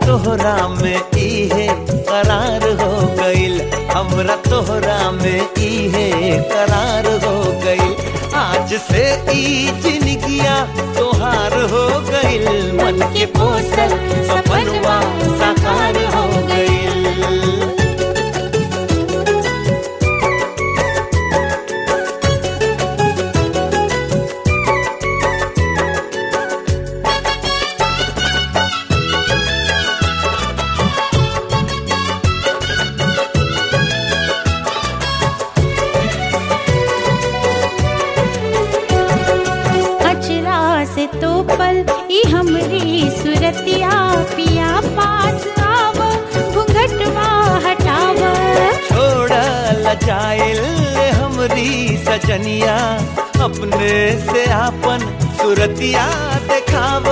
तोहरा में इहे करार हो गइल हमरा तोहरा में इहे करार हो गइल आज से ई जिंदगिया तोहार हो गइल मन के पोसल सपनवा साकार हो गइल अचरा से तो पल ई हमरी सुरतिया पिया पास आव घुंघटवा हटाव छोड़ लजाइल हमरी सजनिया अपने से आपन सुरतिया देखाव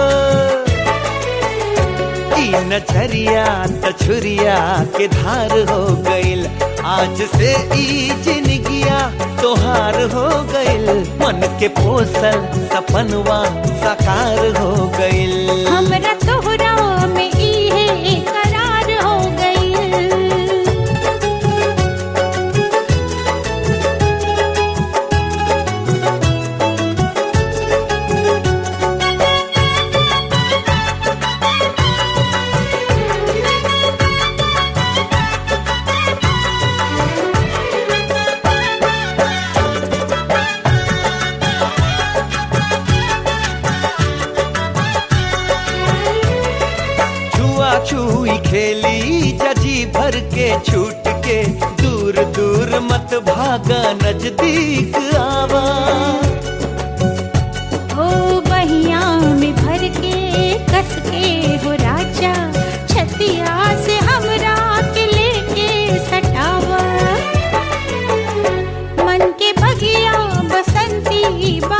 ई नजरिया तछुरिया के धार हो गइल आज से ई जिंदगिया तोहार हो गइल मन के पोसल सपनवा साकार हो गइल हमरा तोहरा में इहे करार हो गइल छुआ छुई खेली जजी भर के छूट के दूर दूर मत भागा नजदीक आवा ओ बहिया में भर के कस के हो राजा छतिया से हमरा के लेके सटावा मन के बगिया बसंती बा